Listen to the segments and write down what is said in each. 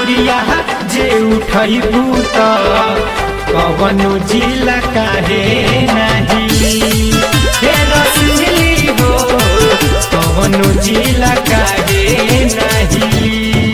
पुरिया जे उठैबू त कवनो जिला काहे नाही हे रसली हो कवनो जिला काहे नाही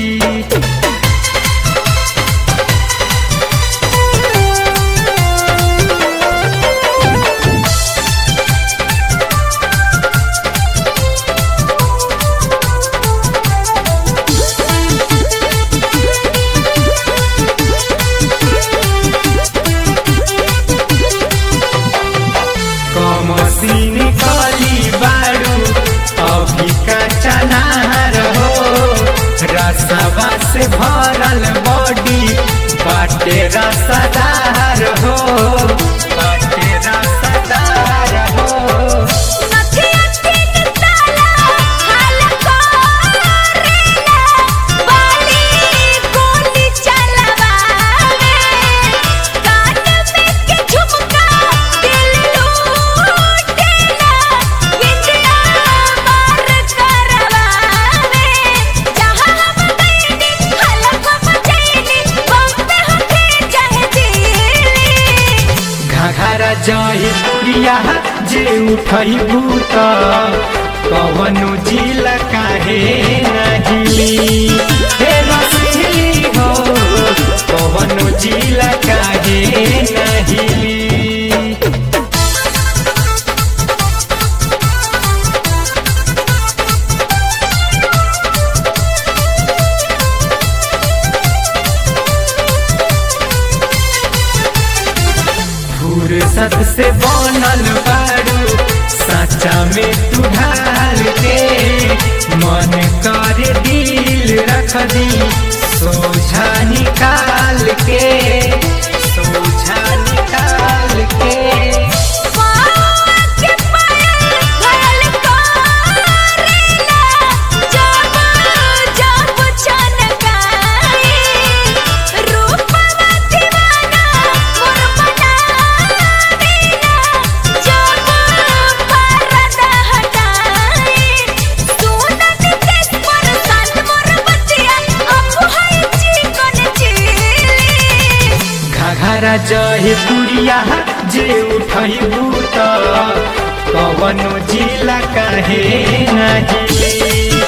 कमसीन कली बारू अभी का चनार हो रसवा से भरल बॉडी बाटे रसदार हो बाटे रसदार हो नथिया तीन ताला हाल करेला बाली गोली चलवावे कान में के झुमका दिल लूटेला विंदिया मार करवावे जहां हम गईनी हलक मचैनी बम्बे होके चाहे दिल्ली घाघरा जही पुरिया जे उठैबू त कवनो जिला काहे नाही हे रसली हो कवनो जिला काहे नाही फुर्सत से बनल बारू साचा में तू ढाल के मन करे दिल रख दी सोझा निकाल के सोझा निकाल के के पायल घायल करेला जब जब छनकाई रूपवा दीवाना मोर बनावेला जब पर्दा हटाई सुनत केस पर संत मोर बतिया अब है चिकन चिली घाघरा जहे पुरिया जे उठैबू त कवनो जिला काहे नाही